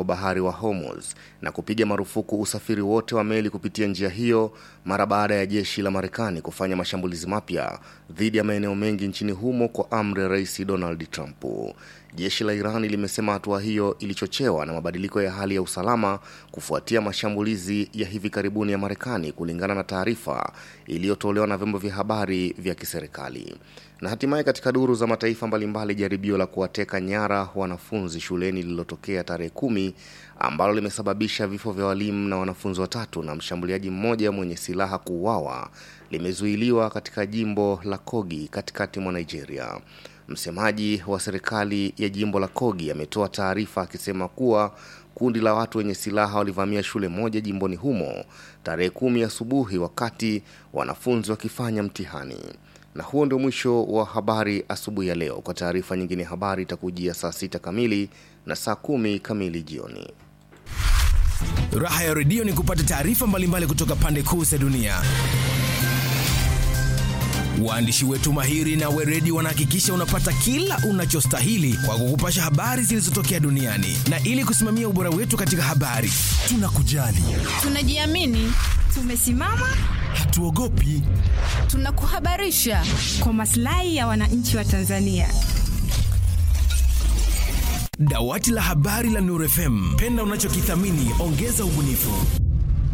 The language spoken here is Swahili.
bahari wa Hormuz na kupiga marufuku usafiri wote wa meli kupitia njia hiyo mara baada ya jeshi la Marekani kufanya mashambulizi mapya dhidi ya maeneo mengi nchini humo kwa amri ya Rais Donald Trump. Jeshi la Irani limesema hatua hiyo ilichochewa na mabadiliko ya hali ya usalama kufuatia mashambulizi ya hivi karibuni ya Marekani, kulingana na taarifa iliyotolewa na vyombo vya habari vya kiserikali. Na hatimaye katika duru za mataifa mbalimbali, jaribio la kuwateka nyara wanafunzi shuleni lililotokea tarehe kumi ambalo limesababisha vifo vya walimu na wanafunzi watatu na mshambuliaji mmoja mwenye silaha kuuawa limezuiliwa katika jimbo la Kogi katikati mwa Nigeria. Msemaji wa serikali ya jimbo la Kogi ametoa taarifa akisema kuwa kundi la watu wenye silaha walivamia shule moja jimboni humo tarehe kumi asubuhi wakati wanafunzi wakifanya mtihani. Na huo ndio mwisho wa habari asubuhi ya leo. Kwa taarifa nyingine, habari itakujia saa sita kamili na saa kumi kamili jioni. Raha ya redio ni kupata taarifa mbalimbali kutoka pande kuu za dunia. Waandishi wetu mahiri na weredi wanahakikisha unapata kila unachostahili kwa kukupasha habari zilizotokea duniani, na ili kusimamia ubora wetu katika habari, tunakujali, Tunajiamini, tumesimama, hatuogopi. tunakuhabarisha kwa maslahi ya wananchi wa Tanzania. Dawati la habari la Nuru FM, penda unachokithamini, ongeza ubunifu.